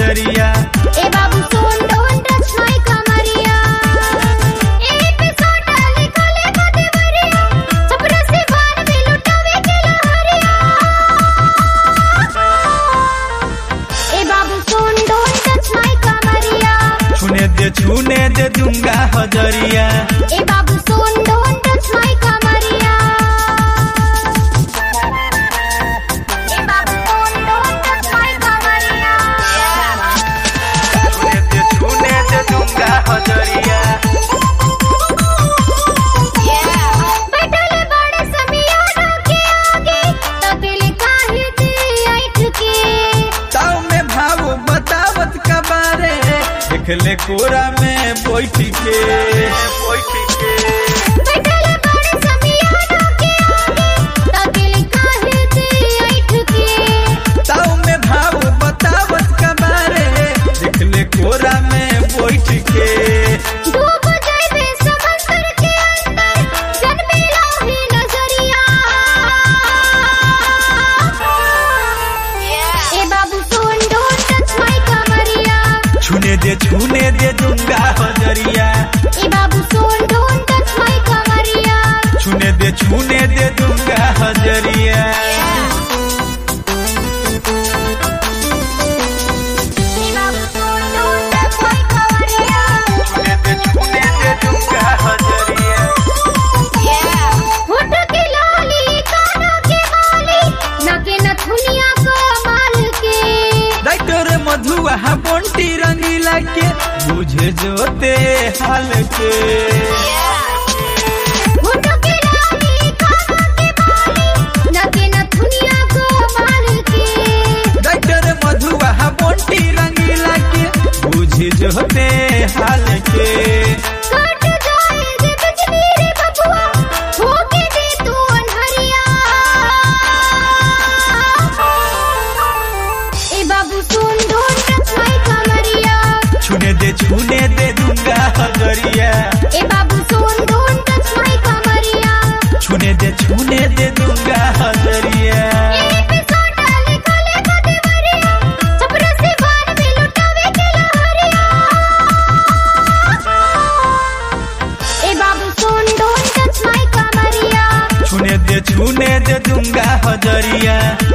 हजरिया ए बाबू सोन don't touch माय कमरिया ए पे सोटा निकले कदे मरिया छपरा से बार में लुटावे के लहरिया ए बाबू सोन डोंट टच माय कमरिया छूने दे छूने दे दूंगा हजरिया ए बाबू सोन डोंट टच माय कमरिया ए बाबू सोन डोंट टच माय कमरिया छूने दे छूने दे दूंगा हजरिया बैठल बड़े समियाना के आगे तकिल काहे दे ऐठ के ताऊ में भाव बतावत का बारे देख ले कोरा में बैठ के बैठ के बैठल बड़े समियाना के आगे तकिल काहे दे ऐठ के ताऊ में भाव बतावत का बारे देख ले कोरा में बैठ के डूब जाइबे समंदर के अंदर जन्मे लाही नजरिया ए बाबू सोन डोंट टच माय कमरिया छूने दे छूने दे दूंगा हजरिया ए बाबू सोन डोंट टच माय कमरिया छूने दे छूने दे दूंगा हजरिया ए बाबू सोन डोंट टच माय कमरिया छूने दे छूने दे दूंगा हजरिया होठ के लाली कानों के बाली नाके नथुनिया को माल के डॉक्टर मधुआ बंटी रंगीला के बुझे जोते हाल के होठ के लाली कानों के बाली नाके नथुनिया को माल के डॉक्टर मधुआ बंटी रंगीला के बुझे जोते हाल के कट जाए जे बिजली रे बबुआ होके दे तू अनहरिया ए बाबू सुन ढूंढ टच माय कमरिया छूने दे छूने दे दूंगा हजरिया ए बाबू सुन ढूंढ टच माय कमरिया छूने दे छूने दे दूंगा हजरिया ए पे सोटा निकले कदे मरिया छपरा से बार में लुटावे के लहरिया ए बाबू सुन ढूंढ टच माय कमरिया छूने दे छूने दे दूंगा हजरिया